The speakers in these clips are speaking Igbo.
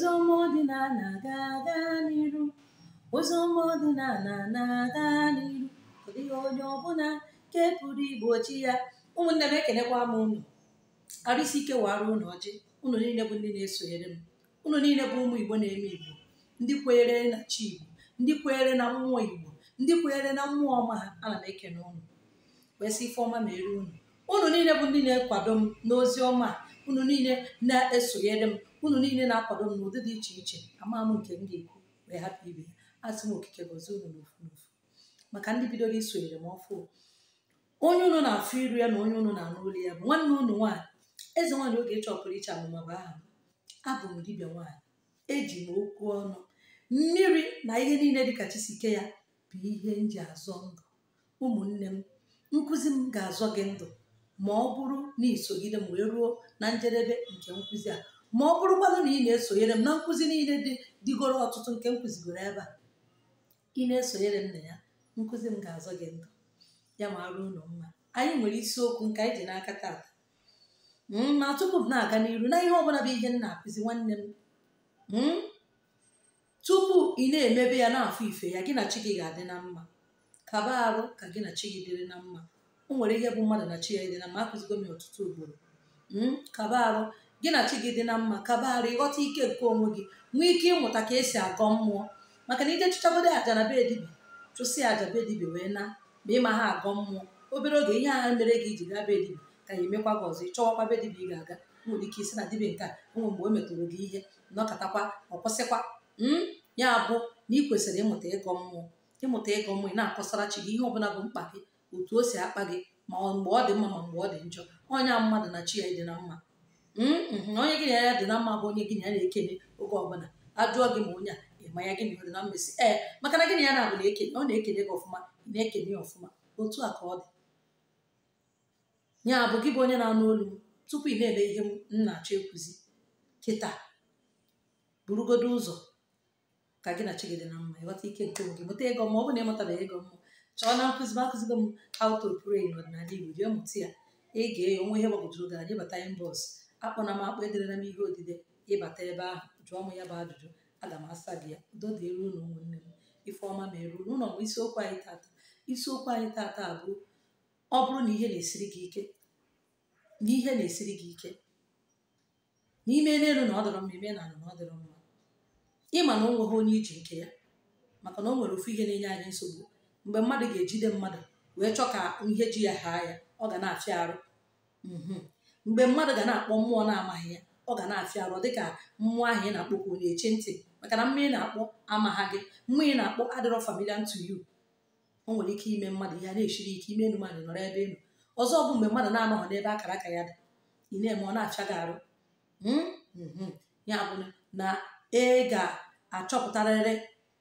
Oziọma ọdịnala ga-aga n'iru. Oziọma ọdịnala na-aga n'iru. Ọ dịghị onye ọbụla nke pụrụ igbochi ya. Ụmụnne m ekenekwa m unu. Arụsị ike wara unu ọjị. Unu niile bụ ndị na-esonyere m. Unu niile bụ ụmụ Igbo na-eme Igbo. Ndị kweere na chi Igbo. Ndị kweere na mmụọ Igbo. Ndị kweere na mmụọ ọma ha. Ana m ekene unu. Wee sị ife ọma mere unu. Unu niile bụ ndị na-ekwado m n'ozi ọma a. Unu niile na-esonyere m. Unu niile na-akwado m n'ụdị dị iche iche. Ama m nke m ga-ekwu wee hapụ ibe ya. Asị m okike gọzie unu n'ofu n'ofu. Maka ndị bidoro isonyere m ọfụ. Onye unu na-afụ iru ya na onye unu na-anụ olu ya bụ nwanne unu nwaanyị. Eze nwaanyị oge chọpụrụ iche amụma bụ aha m. Abụ m dibịa nwaanyị. Eji m okwu ọnụ. Mmiri na ihe niile dịka Chisike ya bụ ihe m ji azọ ndụ. Ụmụnne m, nkụzi m ga-azọ gị ndụ ma ọ bụrụ na isogide m wee ruo na njedebe nke nkụzi a ma ọ bụrụkwanụ na ị na-esonyere m na nkụzi niile dị dịgoro ọtụtụ nke m kụzigoro ebe a ị na-esonyere m na ya nkụzi m ga-azọ gị ndụ ya ma arụ ụlọ mma anyị nwere isiokwu nke anyị ji n'aka taata ma tupu m na-aga n'iru na ihe ọbụla bụ ihe m na-akụzi nwanne m tupu ị na-emebe ya na-afụ ife ya gị na chi gị ga-adị na mma kaba arụ ka gị na chi gị dịrị na mma o nwere ihe bụ mmadụ na chi ya dị na mma akụzigo m ya ọtụtụ ugboro kaba arụ gị na chi gị dị na mma kaba arụ ịghọta ike nke onwe gị nwee ike ịmụta ka esi agọ mmụọ maka na ije chụchagodo aja na be dibia chụsị aja be dibia wee na ma ịma ha agọ mmụọ obere oge ihe agha mere gị iji gaa be dibia ka ya emekwa gị ọzọ ịchọwakwa be dibia ị ga-aga nwere ike isi na dibia nke a onwe mgbe o metụrụ gị ihe nọkọtakwa ọ kwụsịkwa ya bụ na ị kwesịrị ịmụta ịgọ mmụọ ịmụta ịgọ mmụọ ị na-akọsara chi gị ihe ọbụla bụ mkpa gị otu o si akpa gị ma mgbe ọ dị mma ma mgbe ọ dị njọ onye a mmadụ na chi ya dị na mma onye gị na ya dị na mma bụ onye gị na ya na-ekene oge ọbụla ajụọ gị ma onye a ịma ya gị na ọ dị na mmesi ee maka na gị na ya na-abụ na-ekene ọ na-ekene gị ọfụma ị na-ekene ya ọfụma otu a ka ọ dị ya bụ gị bụ onye na-anụ olu m tupu ị na-ele ihe m na-achọ ekwuzi kịta burugodo ụzọ ka gị na chi gị dị na mma ịghọta ike nke onwe gị mụta ego ma ọ bụ na ịmụtabeghị ego mmụọ chọọ na nkụzi m akụzigo m how to pray n'ọdịnala Igbo jee mụta ya ị ga-enye onwe ihe gbagwojuru gị anya ịbata inbox akpọna m akpọ ederela m ihe odide ịbata ebe ahụ jụọ m ya bụ ajụjụ aga m asa gị ya udo dịrị unu ụmụnne m ife ọma mere unu ụlọ bụ isiokwu anyị tata isiokwu anyị tata bụ ọ bụrụ na ihe na-esiri gị ike na ihe na-esiri gị ike n'ime n'elu na ọ dọrọ mma ime na ala na ọ dịrọ mma ịma na o nweghị onye iji nke ya maka na o nwere ofu ihe na-enye anyị nsogbu mgbe mmadụ ga-ejide mmadụ wee chọọ ka ihe ji ya haa ya ọ ga na-afịa arụ mgbe mmadụ ga na-akpọ mmụọ na-amaghị ya ọ ga na-afịa arụ dịka mmụọ ahụ ị na-akpọkwu na-eche ntị maka na mmiri na-akpọ amagha gị mmụọ ị na-akpọ adịrọ familiar to you o nwere ike ime mmadụ ihe a na-esiri ike ime enu mmadụ nọrọ ebe elu ọzọ bụ mgbe mmadụ na-anọghị n'ebe akara aka ya dị ị na-eme ọ na-afịa gị arụ ya bụ na ị ga-achọpụtarịrị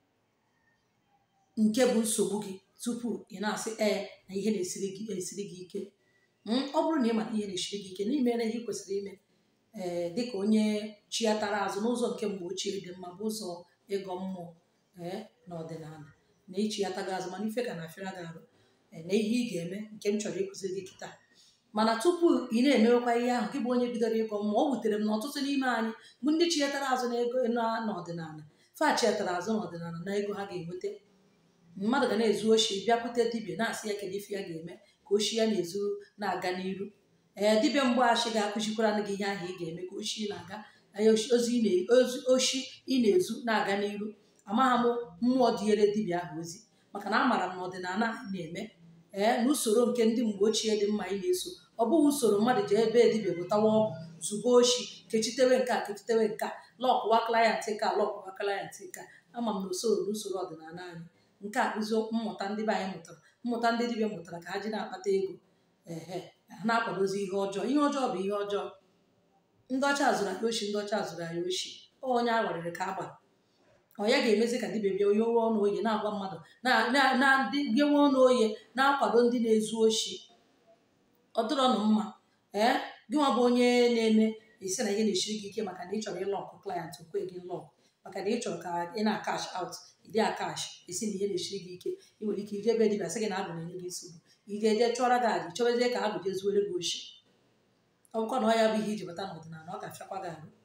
nke bụ nsogbu gị tupu ị na-asị ee na ihe na-esiri gị esiri gị ike ọ bụrụ na ị mata ihe na-esiri gị ike na imere ihe ị kwesịrị ime ee dịka onye chiatara azụ n'ụzọ nke mgbe ochie dị mma bụ ụzọ ịgọ mmụọ ee na ọdịnala na ichiataga azụ mana ife ga na-afịara gị arụ na ihe ị ga-eme nke m chọrọ ịkụziri gị kịta mana tupu ị na-emewekwa ihe ahụ gị bụ onye bidoro ịgọ mmụọ o wutere m na ọtụtụ n'ime anyị bụ ndị chiatara azụ na ego n'ọdịnala fa chiatara azụ n'ọdịnala na ego ha ga-enweta mmadụ ga na-ezu oshi bịakwute dibịa na-asị ya kedu ife ya ga-eme ka oshi ya na-ezu na-aga n'iru ee dibịa mgbaghachi ga-akụzikwara gị ihe ahụ ị ga-eme ka oshi na-aga oshi ị na-ezu na-aga n'iru amagha m mmụọ dịnyere dibịa ahụ ozi maka na amaara m na ọdịnala anyị na-eme ee na usoro nke ndị mgbe ochie dị mma anyị na-eso ọ bụghị usoro mmadụ ji ebe dibịa bụtawa ọgwụ zụba oshi kechitewe nke a kechitewe nke a lọkụwa klayantị ka lọkụwa klayantị ka ama m na usoro na usoro ọdịnala anyị nke a kụzi mmụta ndị be anyị mụtara mmụta ndị dibịa mụtara ka ha ji na-akpata ego ehe ha na-akwadozi ihe ọjọọ ihe ọjọọ bụ ihe ọjọọ ndị ọcha zụrụ anyị oshi ndị ọcha zụrụ anyị oshi onye a gwarịrị ka a gbara ọ ya ga-emezi ka dibịa bịa onye owe ọnụ oye na-agwa mmadụ na ndị bịawe ọnụ oye na-akwado ndị na-ezu oshi ọ dịrọnụ mma ee gị nwa bụ onye na-eme esi na ihe na-esiri gị ike maka na ị chọrọ ịlọkụ klayant okwe gị lọkụ maka na ị chọrọ ka ị na-akash out ịdị akash esi na ihe na-esiri gị ike ị nwere ike ije ebe dibịa sị gị na agụ na-enye gị nsogbu ị ga-eje chụọra gị aja chọbezie ka agụ jezuere gị oshi ọ bụkwa na ọ ya bụ ihe iji bata n'ọdịnala ọ ga-afịakwa gị arụ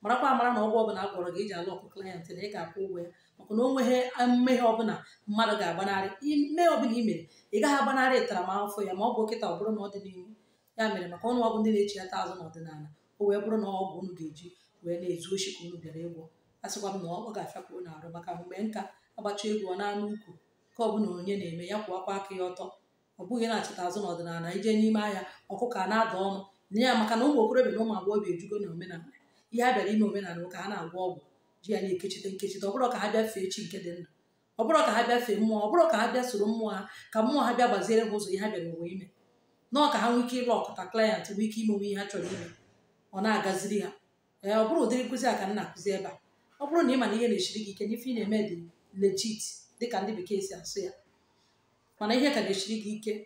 marakwa amara na ọgwụ ọbụla a gwọrọ gị iji alụ ọkụ klayent na ị ga-akwụ ụgwọ ya maka na o nweghị mmehie ọbụla mmadụ ga-agbanarị mmehie ọbụla i mere ị gaghị agbanarị ntaramahụhụ ya ma ọ bụ kịta ọ bụrụ na ọ dị n'ihu ya mere maka ọnụ ọgụ ndị na-echi ata azụ n'ọdịnala o wee bụrụ na ọgwụ unu ga-eji wee na-ezu oshi ka unu bịara ịgwọ a sịkwa m na ọ ga-afịakwuru n'arụ maka mgbe nka agbacha egwu ọ na-anụ ukwu ka ọ bụla onye na-eme ya kwụwakwa aka ya ọtọ ọ bụghị na-achịta azụ n'ọdịnala ije n'ime ahịa ọkụkọ a na-ada ọnụ nye ya maka na ụmụ okorobịa na ụmụ agbọghọbịa ejugo na omenala ihe a bịara ime omenala ka ha na-agwọ ọgwụ ji ya na-ekechite nkechite ọ bụrụ ka ha bịa fee chi nke dị ndụ ọ bụrụ ka ha bịa fee mmụọ ọ bụrụ ka ha bịa soro mmụọ ha ka mmụọ ha bịa gbaziere ha ụzọ ihe ha bịara ụwa ime nọọ ka ha nwee ike ịlụ ọkụta klayant nwee ike imenwe ihe ha chọrọ ime ọ na-agaziri ha ee ọ bụrụ ụdịrị nkụzi a ka m na-akụzi ebe a ọ bụrụ na ị ma na ihe na-esiri gị ike n'ife ị na-eme dị legit dịka ndị bekee si asụ ya mana ihe ka na-esiri gị ike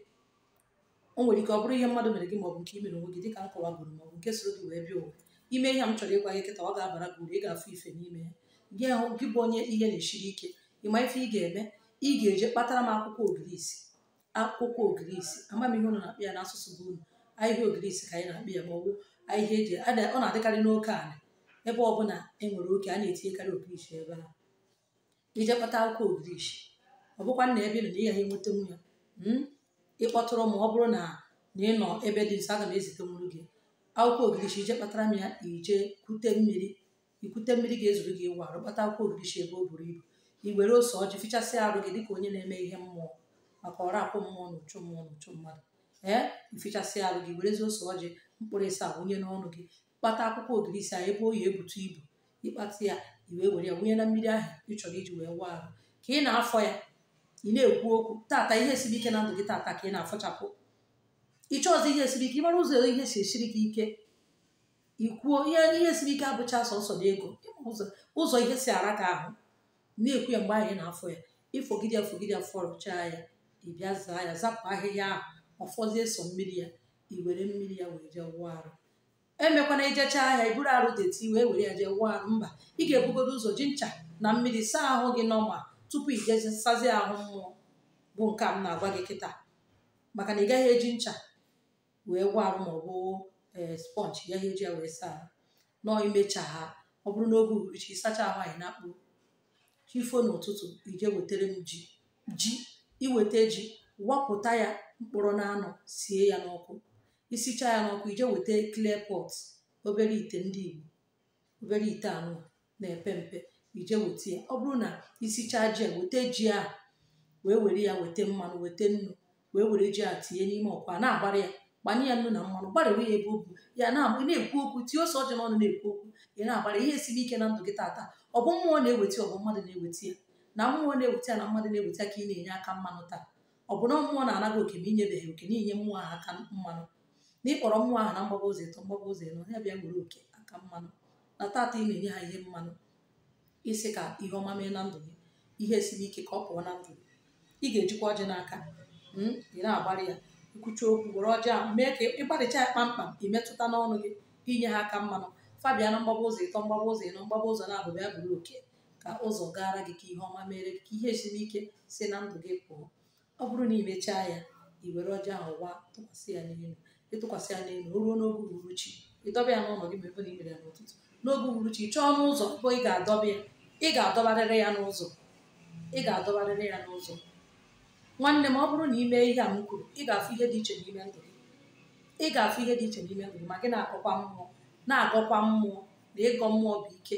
o nwere ike ọ bụrụ ihe mmadụ mere gị maọbụ nke i mere onwe gị dịka m kọwagoro maọbụ nke soro gị wee bịa ụwa ime ihe m chọrọ ịgwa gị kịta ọ ga-abara gị uru ị ga-afụ ife n'ime ya gị ahụ gị bụ onye ihe na-esiri ike ịma ife ị ga-eme ị ga-eje kpatara m akwụkwọ ogirisi akwụkwọ ogirisi amamihe ụnụ na-akpị ya n'asụsụ bụ unu ahịhịa ogirisi ka anyị na-akpị ya ma ọ bụ ahịhịa eji ọ na-adịkarị n'oke ala ebe ọbụla e nwere oke a na-etinyekarị ogirisi ebe ahụ ije kpata akwụkwọ ogirisi ọ bụkwa na ebe ị nọ na ị gaghị enweta nwu ya ịkpọtụrụ ma ọ bụrụ na na ị nọ ebe dị nso aga m ezite nwuru gị akwụkwọ ogirisi ije kpatara m ya ije kute mmiri ikwute mmiri ga-ezuru gị ịwa arụ kpata akwụkwọ ogirisi ebe o buru ibu i were ose ọjị fichasịa arụ gị dịka onye na-eme ihe mmụọ maka ọrụ akwụ mmụọ na ụchụ mmụọ na ụchụ mmadụ ee ifichasịa arụ gị werezi ose ọjị mkpụrụ ịsa wunye n'ọnụ gị kpata akwụkwọ ogirisi a ebe oyi ebutu ibu ịkpata ya i wee were ya wunye na mmiri ahụ ị chọrọ iji wee waa arụ ka ị na-afọ ya ị na-ekwu okwu tata ihe siri ike na ndụ gị tata ka ị na-afọchapụ ịchọ ọzọ ihe siri ike ịmara ụzọ ihe si esiri gị ike ikwuo ihe ihe siri ike abụcha sọsọ na ego ụzọ ụzọ ihe si ara gị ahụ na-ekwu ya mgbe anyị na-afọ ya ịfọgide ya fọgide ya fọrọchaa ya ị bịa zaa ya zapụ ahịhịa ahụ ọfọzie sọ mmiri ya i were mmiri ya wee jee wụọ arụ emekwana ijecha ahịa iburu arụ deti wee were ya jee wụọ arụ mba ị ga-ebugodo ụzọ ji ncha na mmiri saa ahụ gị nọma tupu ị jezi sazie ahụ mmụọ bụ nke a m na-agwa gị kịta maka na ị gaghị eji ncha wee gwọ arụ ma ọ bụ ee sponge ya eji ya wee saa nọọ imecha ha ọ bụrụ n'oge uhuruchi ịsacha ahụ anyị na-akpụ chifo n'ụtụtụ ije wetara m ji ji iweta ji wapụta ya mkpụrụ na anụ sie ya n'ọkụ isicha ya n'ọkụ ije weta clear pot obere ite ndị Igbo obere ite anụ na-epe mpe ije weta ya ọ bụrụ na isichaa ji a weta ji a wee were ya weta mmanụ weta nnu wee were ji a tinye n'ime ọkwa na-agbara ya gbanye ya nnu na mmanụ gbarịwe ya ebe o bu ya na-ekwu okwu tie ose ọjọọ n'ọnụ na-ekwu okwu ị na-agbara ihe siri ike na ndụ gị tata ọ bụ mmụọ na-eweta ọ bụ mmadụ na-eweta ya na mmụọ na-eweta ya na mmadụ na-eweta ka ị na-enye aka mmanụ taa ọ bụ na mmụọ na-anaghị oke ma inyebeghị oke na-enye mmụọ ahụ aka mmanụ na ịkpọrọ mmụọ ahụ na mgbaba ụzọ ịtọ mgbaba ụzọ ịnọ ya bịa were oke aka mmanụ na tata ị na-enye ha ihe mmanụ isi ka ihe ọma mee na ndụ gị ihe siri ike ka ọ pụọ na ndụ gị ị ga-ejikwa ọjị n'aka ị na-agbara ya ikwucha okwu were ọjị ahụ mee ka ịgbarịcha ya kpamkpam imetụta n'ọnụ gị inye ha aka mmanụ fabia na mgbaba ụzọ ịtọ mgbaba ụzọ ịnọ mgbaba ụzọ na-abụ ya bụrụ oke ka ụzọ gara gị ka ihe ọma mere ka ihe siri ike si na ndụ gị pụọ ọ bụrụ na imechaa ya i were ọjị ahụ wa tụkwasị ya n'elu ịtụkwasị ya n'elu o ruo n'oge uhuruchi ịdọba ya n'ụlọ gị ma ebe na imere ya n'ụtụtụ n'oge uhuruchi ị chọọ n'ụzọ ebe ị ga-adọba ya ị ga-adọbarịrị ya n'ụzọ ị ga-adọbarịrị ya n'ụzọ nwanne m ọ bụrụ na ị mee ihe a m kwuru ị ga-afụ ihe dị iche n'ime ndụ gị ị ga-afụ ihe dị iche n'ime ndụ gị ma gị na-agọkwa mmụọ na-agọkwa mmụọ na ịgọ mmụọ bụ ike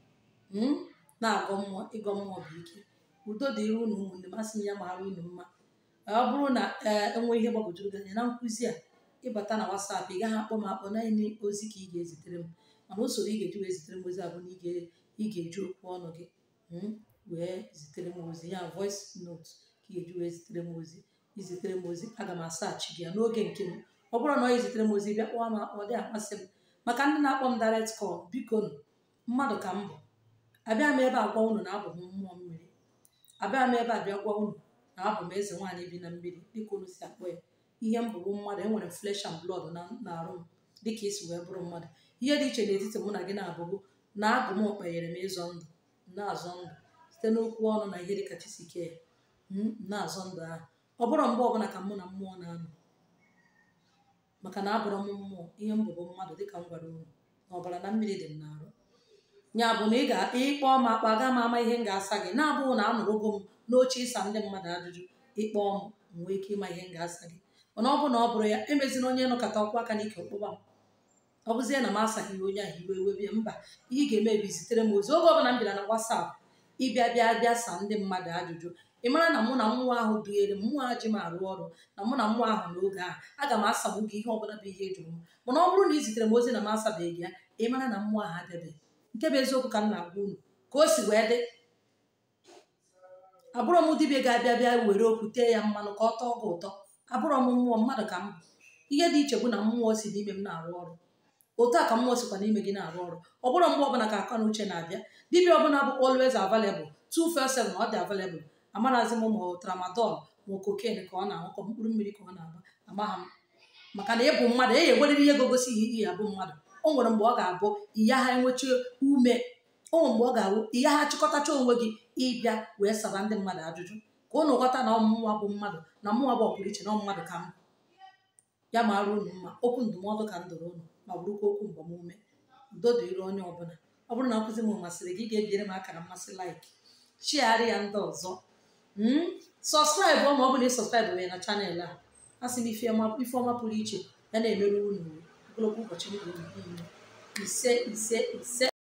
na-agọ mmụọ ịgọ mmụọ bụ ike udo dịrị unu ụmụnne m asị m ya mara unu mma ọ bụrụ na ee enwe ihe gbagwojuru gị anya na nkụzi a ịbata na wasapụ ị gaghị akpọ m akpọ naanị ozi ka ị ga-ezitere m mana usoro ị ga-eji wee zitere m ozi a bụ na ị ga-eji okwu ọnụ gị wee zitere m ozi ya voice note ka ị ga-eji wee zitere m ozi izitere m ozi aga m asaachị gị ya n'oge nke m ọ bụrụ na ọ izitere m ozi bịa kpọọ m akpọ ọ dị amasị m maka ndị na-akpọ m direct call biko nụ mmadụ ka m bụ abịa m ebe a gwa unu na abụ m mmụọ mmiri abịa m ebe a bịa gwa unu na abụ m eze nwaanyị bi na mmiri dịka unu si akpọ ya ihe m bụrụ mmadụ enwere flesh and blood na arụ m dịka isi wee bụrụ mmadụ ihe dị iche n'etiti mụ na gị na-abụbụ na abụ m kpenyere m ịzọ ndụ na-azọ ndụ site n'okwu ọnụ na ihe dịka chisike ya na-azọ ndụ ahụ ọ bụrụ mgbe ọbụla ka mụ na mmụọ na-anọ maka na abụrụ m mmụọ ihe m bụbụ mmadụ dịka m gwara unu na ọbara na mmiri dị m n'arụ ya bụ na ị ga-ịkpọ m akpa gaa m ama ihe m ga-asa gị na-abụghị na anụrụgo m n'oche ịsa ndị mmadụ ajụjụ ịkpọ m m nwee ike ịma ihe m ga-asa gị mana ọ bụ na ọ bụrụ ya emezina onye nọkọta ọkwa aka n'ike ọkpụkpa m ọ bụzie na m asaghị onye ahụ iwe ewe bịa mba ihe ị ga-eme bụ zitere m ozi oge ọbụla m bịara na wasapụ ịbịa bịa bịa sa ndị mmadụ ajụjụ ị mara na mụ na mmụọ ahụ dughere m mmụọ ji m arụ ọrụ na mụ na mmụọ ahụ n'oge ahụ aga m asagbu gị ihe ọbụla bụ ihe jụrụ m mana ọ bụrụ na ị zitere m ozi na m asabeghị ya ị mara na mmụọ ahụ adịbeghị nke bụ eziokwu ka m na-agwa unu ka o si wee dị abụrọ m dibịa ga-abịa bịa were okwu tee ya mmanụ ka ọ tọọ gị ụtọ abụrọ m mmụọ mmadụ ka m bụ ihe dị iche bụ na mmụọ si n'ime m na-arụ ọrụ otu a ka mmụọ sikwa n'ime gị na-arụ ọrụ ọ bụrụ mgbe ọbụla ka aka na uche na-abịa dibịa ọbụla bụ always available 247 na ọ dị available amarazi m ma tramadol ma cocaine ka ọ na-aṅụkọ mkpụrụ mmiri ka ọ na-agba amagha m maka na ịbụ mmadụ e egweriri ihe gogosi ihe iyi abụ mmadụ o nwere mgbe ọ ga-abụ iya ha enwechi ume o nwere mgbe ọ ga-abụ iya ha chịkọtacha onwe gị ịbịa wee saba ndị mmadụ ajụjụ ka ụnụ ghọta na ọmụmụnwa bụ mmadụ na mmụọ bụ ọpụrụ iche na mmadụ ka m ya mara unu mma okwu ndụmọdụ ka m doro unu ma bụrụkwa okwu mgbamume udo dịrị onye ọbụla ọ bụrụ na nkụzi m masịrị gị ga-ebiere m akara mmasị laik chiarị ya ndị ọzọ sọskraịbụ ma ọ bụ na ị sọskraịbụ ya na chanel a a sị m ifeọma pụrụ iche ya na-emerụ unu ogologo ụbọchị ndụ unu niile ise ise ise